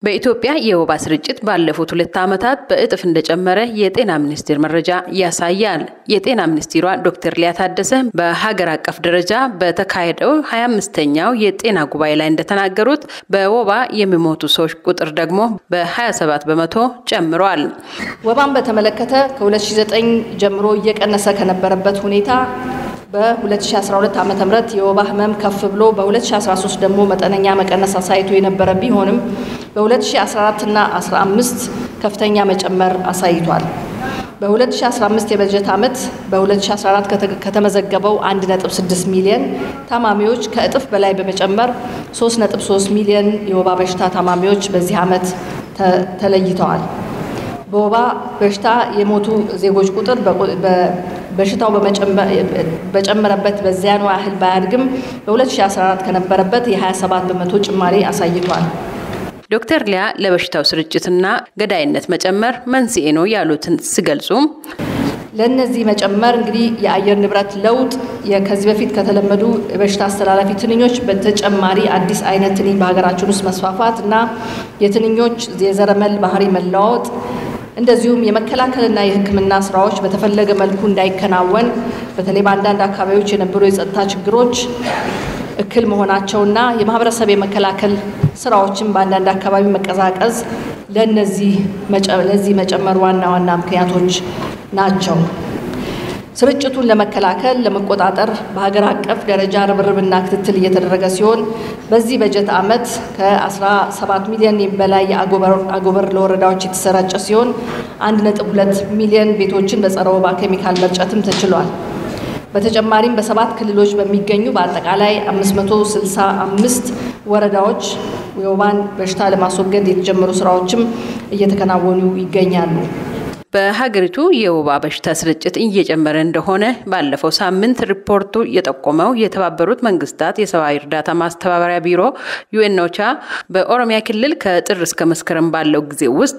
በኢትዮጵያ የወባ ስርጭት ባለፉት ሁለት ዓመታት በእጥፍ እንደጨመረ የጤና ሚኒስቴር መረጃ ያሳያል። የጤና ሚኒስትሯ ዶክተር ሊያ ታደሰ በሀገር አቀፍ ደረጃ በተካሄደው 25ኛው የጤና ጉባኤ ላይ እንደተናገሩት በወባ የሚሞቱ ሰዎች ቁጥር ደግሞ በ27 በመቶ ጨምሯል። ወባን በተመለከተ ከ2009 ጀምሮ እየቀነሰ ከነበረበት ሁኔታ በ2012 ዓ ም የወባ ህመም ከፍ ብሎ በ2013 ደግሞ መጠነኛ መቀነስ አሳይቶ የነበረ ቢሆንም በ2014 እና 15 ከፍተኛ መጨመር አሳይቷል። በ2015 የበጀት ዓመት በ2014 ከተመዘገበው 1.6 ሚሊዮን ታማሚዎች ከእጥፍ በላይ በመጨመር 3.3 ሚሊዮን የወባ በሽታ ታማሚዎች በዚህ ዓመት ተለይተዋል። በወባ በሽታ የሞቱ ዜጎች ቁጥር በሽታው በጨመረበት በዚያኑ ያህል ባያድግም በ2014 ከነበረበት የ27 በመቶ ጭማሪ አሳይቷል። ዶክተር ሊያ ለበሽታው ስርጭትና ገዳይነት መጨመር መንስኤ ነው ያሉትን ሲገልጹም ለእነዚህ መጨመር እንግዲህ የአየር ንብረት ለውጥ ከዚህ በፊት ከተለመዱ የበሽታ አስተላላፊ ትንኞች በተጨማሪ አዲስ አይነት ትንኝ በሀገራችን ውስጥ መስፋፋት እና የትንኞች የዘረመል ባህሪ መለዋወጥ እንደዚሁም የመከላከልና የሕክምና ስራዎች በተፈለገ መልኩ እንዳይከናወን በተለይ በአንዳንድ አካባቢዎች የነበሩ የጸጥታ ችግሮች እክል መሆናቸውና የማህበረሰብ የመከላከል ስራዎችን በአንዳንድ አካባቢ መቀዛቀዝ ለነዚህ ለዚህ መጨመር ዋና ዋና ምክንያቶች ናቸው። ስርጭቱን ለመከላከል ለመቆጣጠር በሀገር አቀፍ ደረጃ ርብርብና ክትትል እየተደረገ ሲሆን በዚህ በጀት ዓመት ከ17 ሚሊዮን በላይ የአጎበር ለወረዳዎች የተሰራጨ ሲሆን 1.2 ሚሊዮን ቤቶችን በጸረ ወባ ኬሚካል መርጨትም ተችሏል። በተጨማሪም በሰባት ክልሎች በሚገኙ በአጠቃላይ 565 ወረዳዎች የወባን በሽታ ለማስወገድ የተጀመሩ ስራዎችም እየተከናወኑ ይገኛሉ። በሀገሪቱ የወባ በሽታ ስርጭት እየጨመረ እንደሆነ ባለፈው ሳምንት ሪፖርቱ የጠቆመው የተባበሩት መንግስታት የሰብአዊ እርዳታ ማስተባበሪያ ቢሮ ዩኤንኦቻ በኦሮሚያ ክልል ከጥር እስከ መስከረም ባለው ጊዜ ውስጥ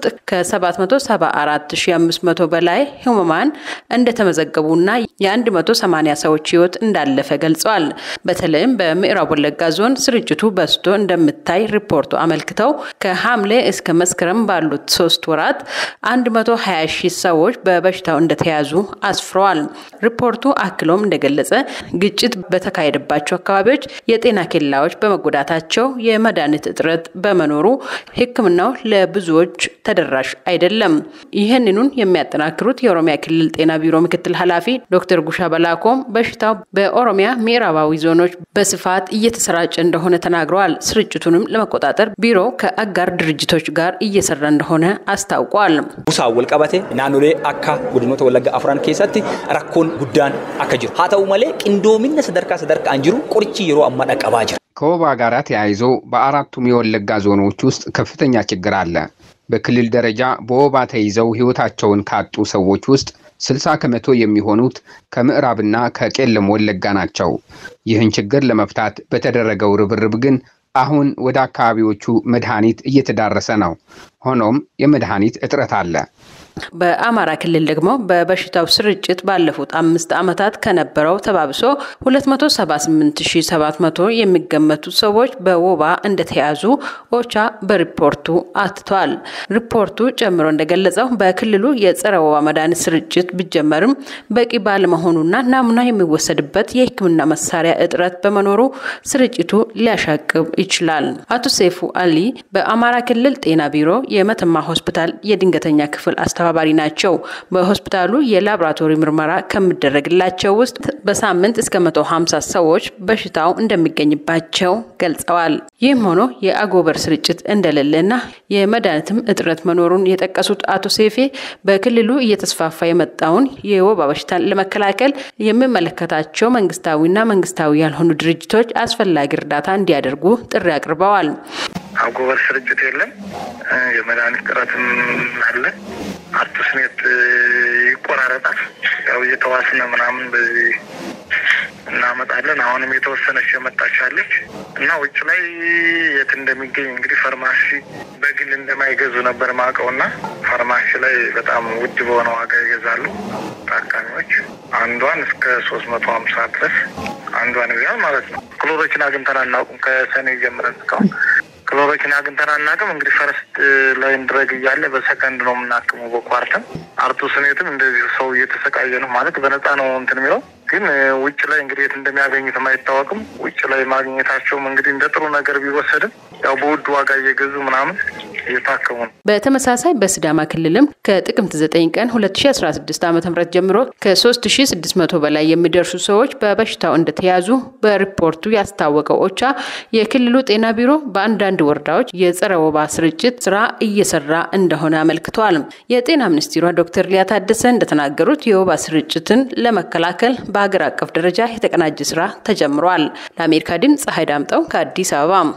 ከ774500 በላይ ህሙማን እንደተመዘገቡና የ180 ሰዎች ህይወት እንዳለፈ ገልጸዋል። በተለይም በምዕራብ ወለጋ ዞን ስርጭቱ በዝቶ እንደምታይ ሪፖርቱ አመልክተው ከሐምሌ እስከ መስከረም ባሉት ሶስት ወራት 120 ሺህ ሰዎች በበሽታው እንደተያዙ አስፍረዋል። ሪፖርቱ አክሎም እንደገለጸ ግጭት በተካሄደባቸው አካባቢዎች የጤና ኬላዎች በመጎዳታቸው የመድኃኒት እጥረት በመኖሩ ሕክምናው ለብዙዎች ተደራሽ አይደለም። ይህንኑን የሚያጠናክሩት የኦሮሚያ ክልል ጤና ቢሮ ምክትል ኃላፊ ዶክተር ጉሻ በላኮም በሽታው በኦሮሚያ ምዕራባዊ ዞኖች በስፋት እየተሰራጨ እንደሆነ ተናግረዋል። ስርጭቱንም ለመቆጣጠር ቢሮ ከአጋር ድርጅቶች ጋር እየሰራ እንደሆነ አስታውቋል። ቡሳ ወልቀበቴ naannolee akka godinoota wallagga afran keessatti rakkoon guddaan akka jiru haa ta'u malee qindoomina sadarkaa sadarkaan jiru qorichi yeroo ammaa dhaqqabaa jira. ከወባ ጋር ተያይዞ በአራቱም የወለጋ ዞኖች ውስጥ ከፍተኛ ችግር አለ። በክልል ደረጃ በወባ ተይዘው ሕይወታቸውን ካጡ ሰዎች ውስጥ ስልሳ ከመቶ የሚሆኑት ከምዕራብና ከቄለም ወለጋ ናቸው። ይህን ችግር ለመፍታት በተደረገው ርብርብ ግን አሁን ወደ አካባቢዎቹ መድኃኒት እየተዳረሰ ነው። ሆኖም የመድኃኒት እጥረት አለ። በአማራ ክልል ደግሞ በበሽታው ስርጭት ባለፉት አምስት ዓመታት ከነበረው ተባብሶ 278700 የሚገመቱ ሰዎች በወባ እንደተያዙ ኦቻ በሪፖርቱ አትቷል። ሪፖርቱ ጨምሮ እንደገለጸው በክልሉ የጸረ ወባ መድኃኒት ስርጭት ቢጀመርም በቂ ባለመሆኑና ናሙና የሚወሰድበት የሕክምና መሳሪያ እጥረት በመኖሩ ስርጭቱ ሊያሻቅብ ይችላል። አቶ ሴፉ አሊ በአማራ ክልል ጤና ቢሮ የመተማ ሆስፒታል የድንገተኛ ክፍል አስተባባሪ ናቸው። በሆስፒታሉ የላቦራቶሪ ምርመራ ከሚደረግላቸው ውስጥ በሳምንት እስከ 150 ሰዎች በሽታው እንደሚገኝባቸው ገልጸዋል። ይህም ሆኖ የአጎበር ስርጭት እንደሌለና የመድኃኒትም እጥረት መኖሩን የጠቀሱት አቶ ሴፌ በክልሉ እየተስፋፋ የመጣውን የወባ በሽታን ለመከላከል የሚመለከታቸው መንግስታዊና መንግስታዊ ያልሆኑ ድርጅቶች አስፈላጊ እርዳታ እንዲያደርጉ ጥሪ አቅርበዋል። አጎበር ስርጭት የለም። የመድኃኒት ጥረትም አለ። አርቱስኔት ይቆራረጣል። ያው እየተዋስነ ምናምን በዚህ እናመጣለን። አሁንም የተወሰነች የመጣች አለች እና ውጭ ላይ የት እንደሚገኝ እንግዲህ ፋርማሲ በግል እንደማይገዙ ነበር ማውቀው እና ፋርማሲ ላይ በጣም ውድ በሆነ ዋጋ ይገዛሉ ታካሚዎች። አንዷን እስከ ሶስት መቶ ሀምሳ ድረስ አንዷን ይዛል ማለት ነው። ክሎሮችን አግኝተን አናውቅም ከሰኔ ጀምረን እስካሁን ክሎሮኪን አግኝተን አናውቅም። እንግዲህ ፈርስት ላይን ድረግ እያለ በሰከንድ ነው የምናክመው። በኳርተም አርቱስኔትም እንደዚሁ ሰው እየተሰቃየ ነው ማለት በነፃ ነው እንትን የሚለው ግን ውጭ ላይ እንግዲህ የት እንደሚያገኙትም አይታወቅም። ውጭ ላይ ማግኘታቸውም እንግዲህ እንደ ጥሩ ነገር ቢወሰድም ያው በውድ ዋጋ እየገዙ ምናምን እየታከሙ ነው። በተመሳሳይ በሲዳማ ክልልም ከጥቅምት 9 ቀን 2016 ዓ ም ጀምሮ ከ3600 በላይ የሚደርሱ ሰዎች በበሽታው እንደተያዙ በሪፖርቱ ያስታወቀው ኦቻ የክልሉ ጤና ቢሮ በአንዳንድ ወረዳዎች የጸረ ወባ ስርጭት ስራ እየሰራ እንደሆነ አመልክተዋል። የጤና ሚኒስትሯ ዶክተር ሊያ ታደሰ እንደተናገሩት የወባ ስርጭትን ለመከላከል በሀገር አቀፍ ደረጃ የተቀናጀ ስራ ተጀምሯል። ለአሜሪካ ድምፅ ፀሐይ ዳምጠው ከአዲስ አበባ